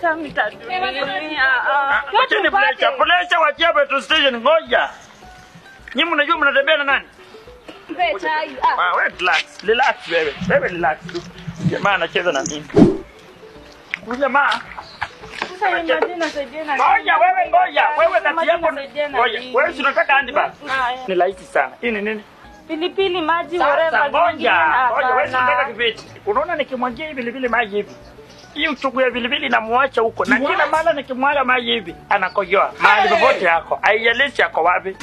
Hata mtatulia. Ah, Wacheni presha, presha wachia petrol station ngoja. Nyinyi mnajua mnatembea na nani? mpe chai. Ah, Ah, wewe relax. Relax wewe. Wewe relax tu. Jamaa anacheza na mimi. Huyu jamaa sasa ni Madina saidia na Ngoja wewe ngoja. Wewe kati Madina yako saidia na ngoja. nini? Wewe si unataka handbag? Haya. Ni rahisi sana. Hii ni nini? Pilipili, maji, Sasa whatever. ngoja. zingine Ngoja wewe si unataka hapana. kibeti. Unaona nikimwagia hivi vilevile maji hivi. Hii uchungu ya vilevile inamuacha huko na kila mara nikimwaga maji hivi anakojoa mahali popote yako, haijalishi yako wapi.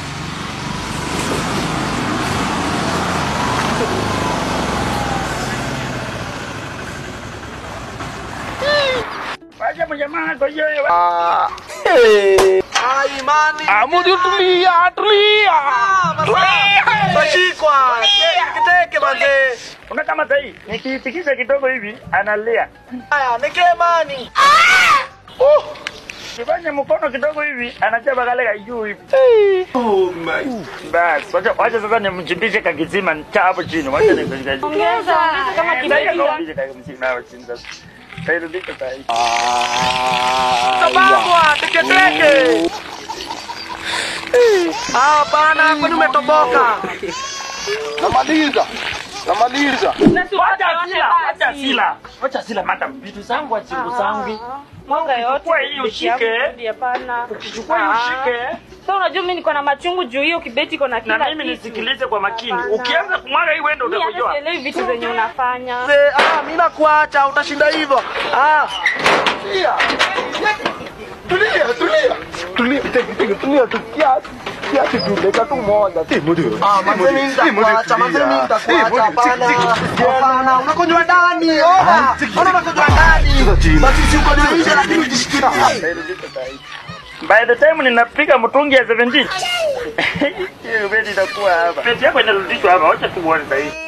Wacha mjamaa akojoe. Ah, imani. Amudu tulia, tulia. Tashikwa. Kiteke manze. Una kama sahi nikiitikisa kidogo hivi analia. Haya, nike imani. Kifanye mkono kidogo hivi anachapa kale ka juu hivi. Oh my. Basi wacha wacha sasa nimchimbishe kakizima cha hapo chini. Wacha nikashika. Ongeza, ongeza kama kibeti. Nikashika kakizima hapo chini sasa. Kairudisha sahi. Tababwa, teketeke. Ah, hapana, kwani umetoboka? Namaliza. Namaliza. Na si Wacha upate sila, yote wacha basi. sila. Wacha sila madam. Vitu zangu achiku zangu. Mwanga yote. Chukua hii kibeti yangu ushike. rudi, Hapana. Ukichukua hii ushike Sasa unajua mimi niko na machungu juu hiyo kibeti iko na kila na mimi kitu. nisikilize kwa makini. Hapana. Ukianza kumwaga hii wendo Mimi hata utakojoa. sielewi vitu zenye unafanya. Mzee, ah, mimi nakuacha, utashinda hivyo. Ah, Tulia. Tulia, tulia. Tulia, teke, teke, tulia tu kiasi. Kiasi tu dakika tu moja. ah, manze mimi nitakuacha, manze mimi nitakuacha. Hapana. Hapana, unakunywa ndani. Ona. Ona unakunywa ndani. Basi si uko nje lakini ujishikilie. By the time ninapiga mtungi ya 17 hiyo bedi itakuwa hapa. Bedi yako inarudishwa hapa, wacha tuone sasa hivi.